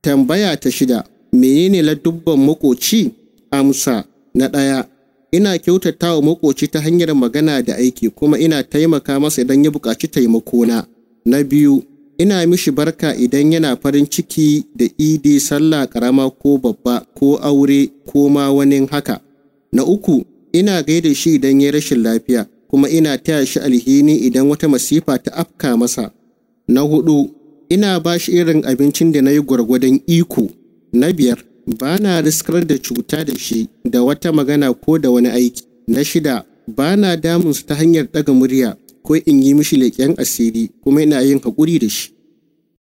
Tambaya ta shida, menene ladubban makoci? Amsa, na ɗaya, ina kyautata wa makoci ta hanyar magana da aiki kuma ina taimaka masa idan ya buƙaci taimakona. Na biyu, ina mishi barka idan yana farin ciki da idi sallah ƙarama ko babba ko aure ko ma wani haka. Na uku, ina gaida shi idan ya rashin lafiya kuma ina taya shi alhini idan wata masifa ta afka masa. Na hudu, ina ba shi irin abincin da na yi gwargwadon iko. Na biyar, ba na riskar da cuta da shi da wata magana ko da wani aiki. Na shida, ba na damunsa ta hanyar ɗaga murya ko in yi mishi leƙen asiri kuma ina yin haƙuri da shi.